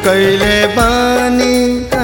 कैले बानी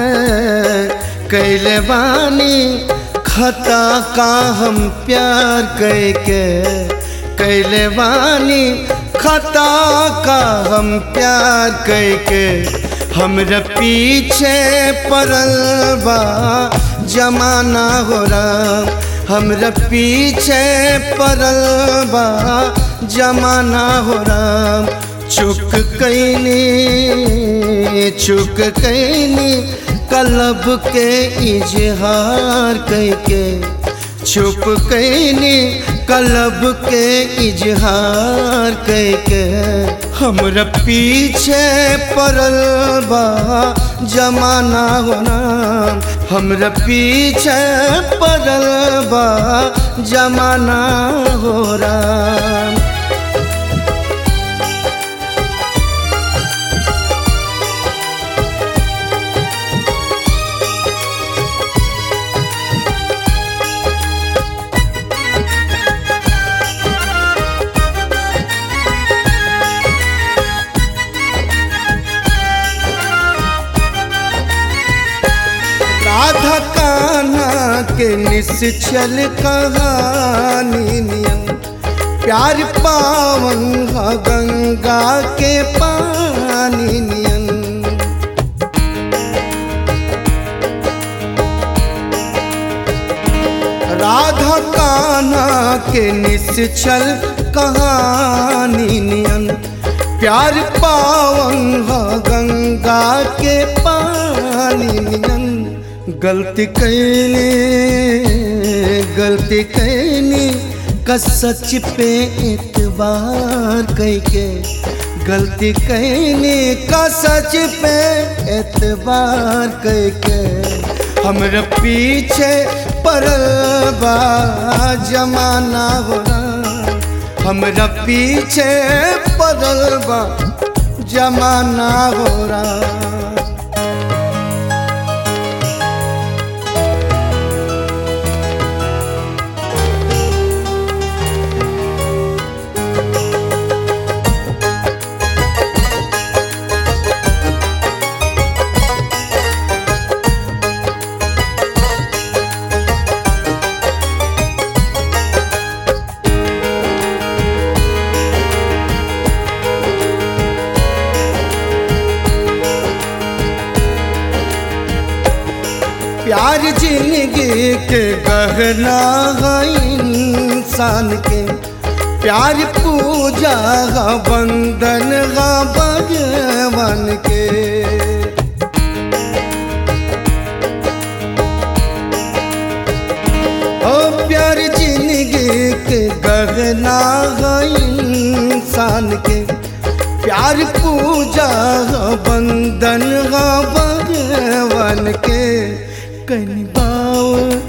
कैले बानी खता का हम प्यार कैके कैले बानी खता का हम प्यार कैके हमरा पीछे पड़ल बा जमाना हो राम हमरा पीछे पड़ल बा जमाना हो राम चुक कैनी चुक कैनी कलब के इजहार कैके छुप कैनी कलब के इजहार कैके हमरा पीछे पड़ल बा जमाना होना हमरा पीछे पड़ल बा जमाना हो राम राधा कान्हा के निश्चल कहानी नियम प्यार पावन ह गंगा के पानी नियन राधा कान्हा के निश्चल कहानी नियन प्यार पावन ह गंगा के पानी नियन गलती कैनी गलती कैनी का सच पे एतबार कैके गलती कैनी का सच पे एतबार कैके हमरा पीछे पड़ल बा जमाना हो हमरा पीछे पड़ल बा जमाना हो रहा प्यार जिंदगी के गहना है इंसान के प्यार पूजा है बंधन है भगवान के ओ प्यार जिंदगी के गहना है इंसान के प्यार पूजा है बंधन है भगवान के कनबाओ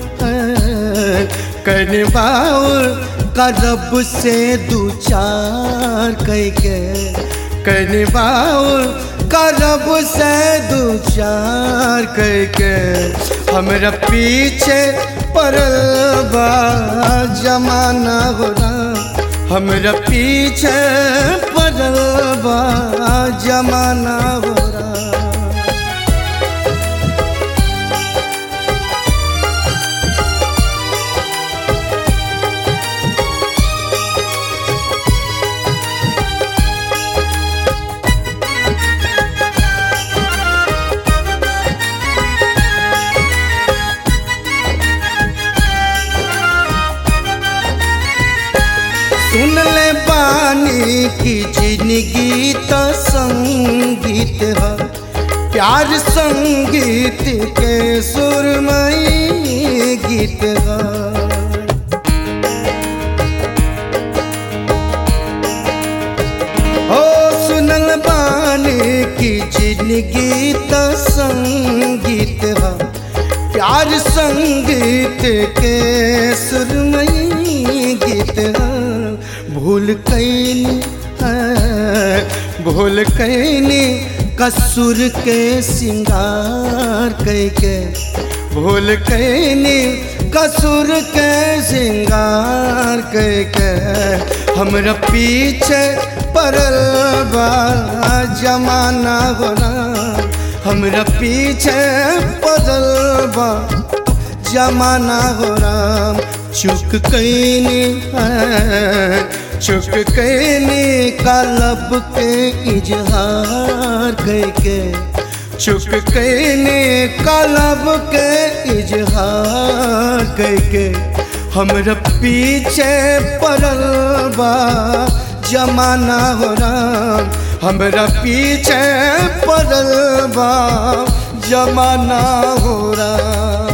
कनबाओ करब से दू चार कह के कनबाओ करब से दू चार कह के हमरा पीछे पड़ल बा जमाना हो हमरा पीछे पड़ल बा जमाना हो सुन ले बानी की जिंदगी तो संगीत है प्यार संगीत के सुरमई गीत है ओ सुनल बानी की जिंदगी तो संगीत है प्यार संगीत के सुरमई गीत है भूल कैनी भूल कैनी कसूर के सिंगार कैके भूल कैनी कसूर के सिंगार कैके हमरा पीछे पड़ल बा जमाना होना हमरा पीछे पड़ल बा जमाना हो राम चुक कैनी है चुक कैनी कालब के इजहार कैके चुक कैनी कालब के इजहार कैके हमरा पीछे पड़ल बा जमाना हो राम हमरा पीछे पड़ल बा जमाना हो राम